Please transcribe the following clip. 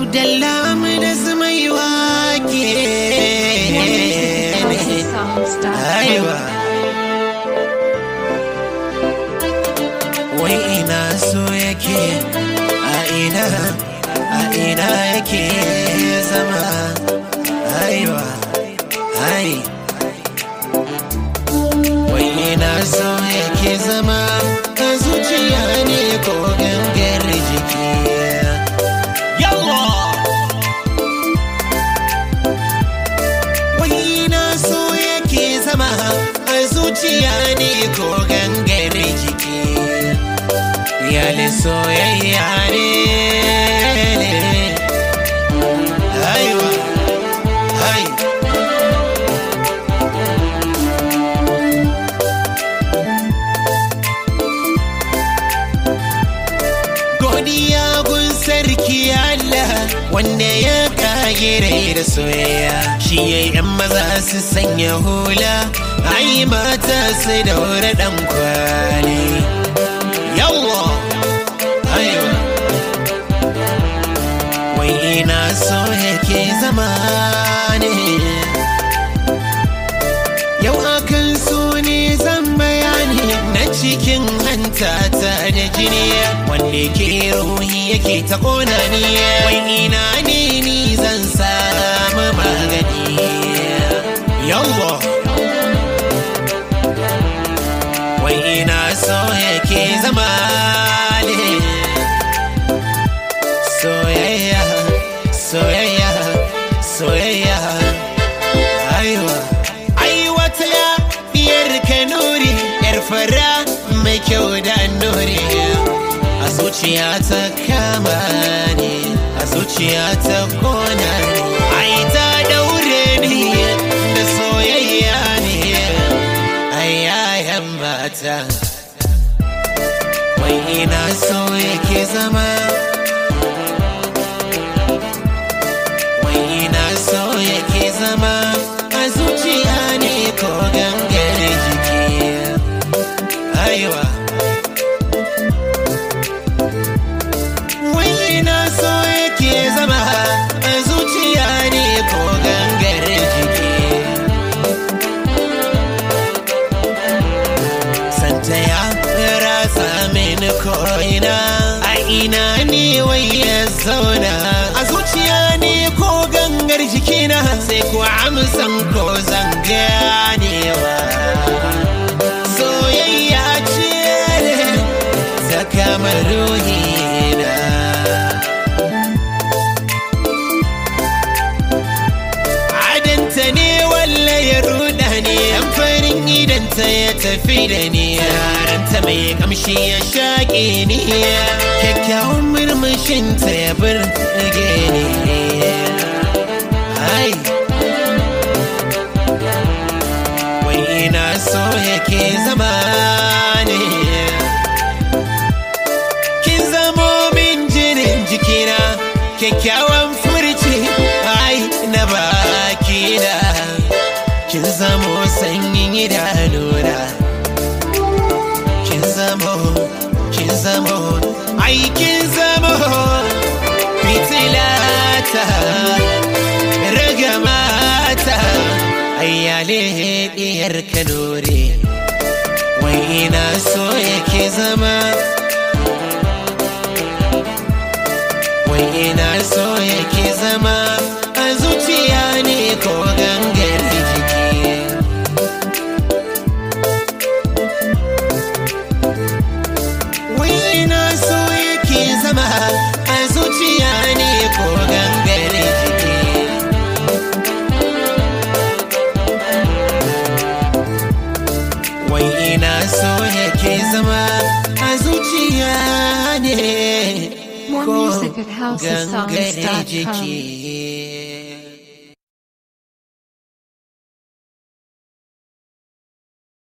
Abdallah mu da zumai wake Aiwa Wai ina so yake a ina a ina yake zama Aiwa Ai Wai ina so yake zama a zuciya ne ko gangar jiki Yawa! Wai na so yake zama a zuciya ne ko gangare jiki. Yali soyayya ne. Aiwa, ai. Godiya gun sarki Allah wanda ya kage rai da soyayya shi ya yan maza su sanya hula ai mata su daura dan kwali yawa aiwa wai ina so yake zama ne yau akan so ne zan bayani na cikin hanta ta da jini wanda ke ruhi yake ta kona ni wai ina ne ni zan samu magani yawa wai ina so yake zama ne soyayya soyayya soyayya aiwa ai wata diyar kanuri yar fara mai kyau da nuri a zuciya ta kama ne a zuciya ta kona ne ai ta daure ni da soyayya ne ai yayan mata wai ina so yake zama wai ina so yake zama a zuciya ne ko gangare jiki aiwa wai ina so yake zama a zuciya ne ko gangare jiki santa ya rasa mini ko'ina a ina ne wai ya zauna a zuciya ne ko gangar jikina sai ko amsan ko zan ganewa soyayya ce ta kamar ruhina adanta ne walla ya ruda ne yan farin idanta ya tafi da ni yaranta mai kamshi ya shaƙe ni kyakkyawan murmushinta ya burge ni ai wai ina so yake zama ne kin zamo min jinin jikina kyakkyawan furci ai na bakina kin zamo sanyin idanuna kin zamo kin zamo ai kin zamo fitilata ragamata ayyale diyar kanore wai ina so yake zama wai ina so yake zama a zuciya ne ko gangar jiki wai ina so yake zama a zuciya ne ko gangar jiki wai ina so yake zama a zuciya ne More ko music at gangare housesongs.com. jiki